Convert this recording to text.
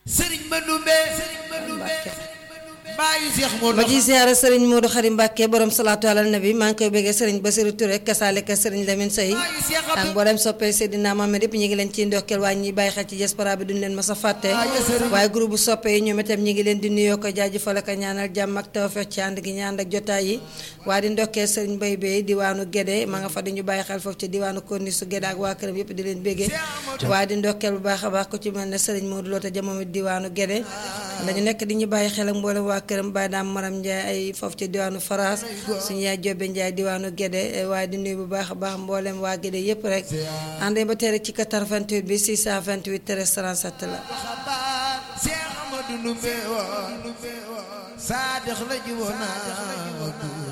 sëriñ Mandumbe bàyyi Seex Moodu ma ciy siyaare sëriñ Modou Xarim Mbàkke borom salaatu alal nabi maa ngi koy bëggee sëriñ Basiru Touré kasaaleka sëriñ Lamine Sey ak mboolem soppee Seydina Mohamed yëpp ñu ngi leen ciy ndokkeel waaye ñi bàyyi xel ci diaspora bi duñ leen mas a fàtte waaye groupe bu soppe yi ñoom itam ñi ngi leen di nuyoo ko jaajëfal ak ñaanal jàmm ak tawfeex ci ànd gi ñaan ak jotaay yi waaye di ndokkeel sëriñ Bay Bay diwaanu Gédé ma nga fa di ñu bàyyi xel foofu ci diwaanu Korni su Gédé ak waa këram yëpp di leen béggee waaye di ndokkeel bu baax a baax ko ci mel ne sëriñ Modou Loota jamono diwaanu Gédé dañu nekk di ñu bàyyi xel ak mboolem waa këram bàyyi daam maram Ndiaye ay foofu ci diwaanu Faras suñu yaay Jobe Ndiaye diwaanu Gédé waaye di nuyu bu baax a baax mboolem waa Gédé yëpp rek àndee ba tey rek ci 88 bi 628 13 37 la Seex Amadu Ndumbe wa Saadix la jiwoon